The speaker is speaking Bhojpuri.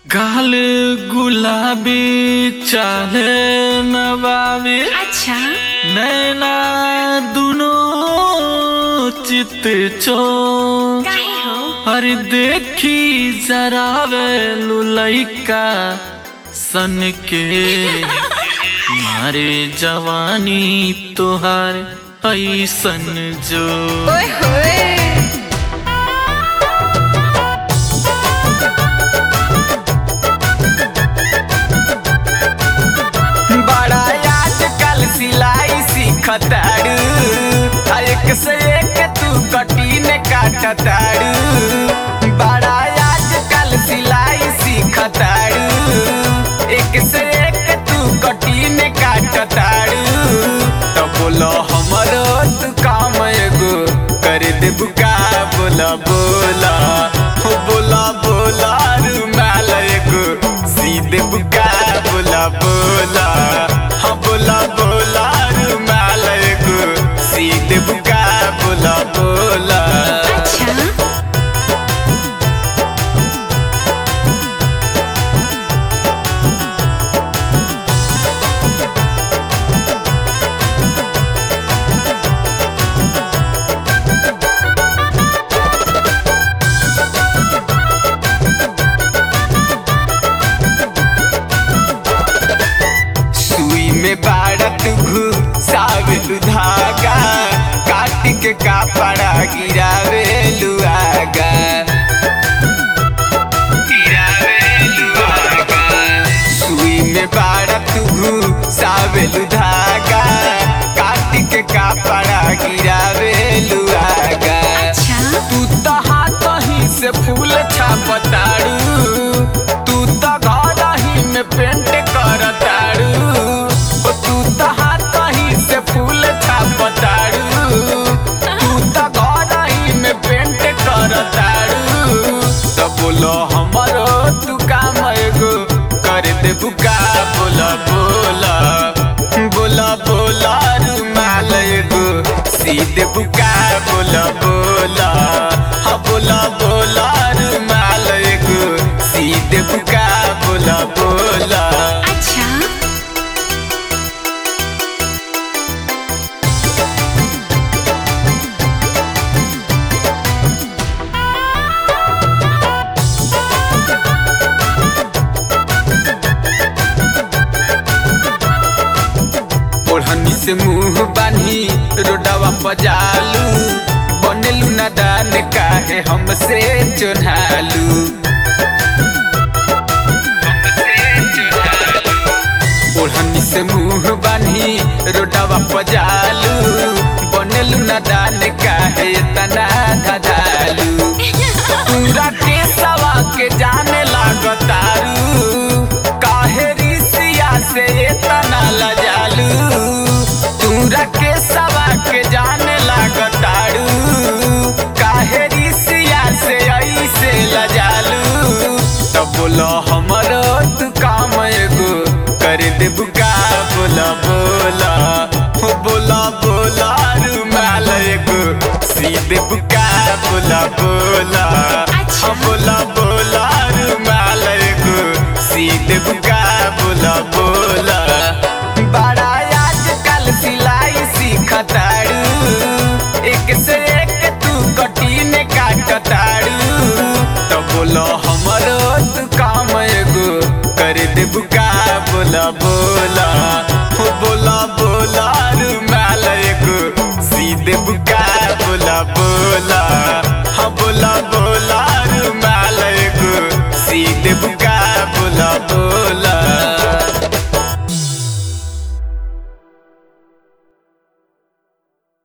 गाल गुलाबी चाहे नवाबी अच्छा नैना दुनो चित चो काहे हो अरे देखी जरा वे लुलैका सन के मारे जवानी तोहार ऐसन जो ओए होए बड़ा आजकल सिलाई सीखताड़ू आ एक से एक तू कटीन काटताड़ू बड़ा आजकल सिलाई सीखताड़ू एक से एक तू कटीन काटताड़ू तो बोलो हमरो तू काम एगो कर देबू का बोला बोला हो बोला बोला रुमाल एगो सीधे बुका बोला बोला हाँ बोला बोला रुमाल एगो सीधे बुका बोला बोला अच्छा सुई में बाड़त घुसावेलु धागा काट के कापड़ा गिरावेलु आगा गिरावेलु आगा सुई में बाड़त घुसावेलु धागा काट के कापड़ा गिरावेलु आगा अच्छा तू तो हाथ ही से फूल छापताड़ू तू तो घर ही में पेंट करताड़ू ओ तू तो हाथ ही से फूल छापताड़ू तू तो घर ही में पेंट करताड़ू तो बोलो हमरो तू काम एगो कर दे बुका बोला बोला बोला बोला रुमाल एगो सीधे बुका बोला बोला हाँ बोला बोला रुमाल एगो सीधे बुका बोला बोला अच्छा ओढ़नी से मुंह बानी रोडवा पजालू बनेलू नादान काहे हमसे चोन्हालू ओढ़नी से मुंह बानी रोडवा पजालू बनेलू नादान काहे तना धधालू पूरा के सवा के जाने लागतारू काहे रिसिया से तना लजालू पूरा के सवा के जाने लागतारू काहे रिसिया से ऐसे लजालू तो बोलो हमरो तू काम एगो कर दे बुका बोला बोला हो बोला बोला रुमाल एगो सीधे बुका बोला बोला अच्छा। हाँ बोला बोला रुमाल एगो सीधे बुका बोला बोला बड़ा आजकल सिलाई सीखताड़ू एक से एक तू कटीन काटताड़ू तो बोलो हमरो तू काम एगो कर दे बुका बोला बोला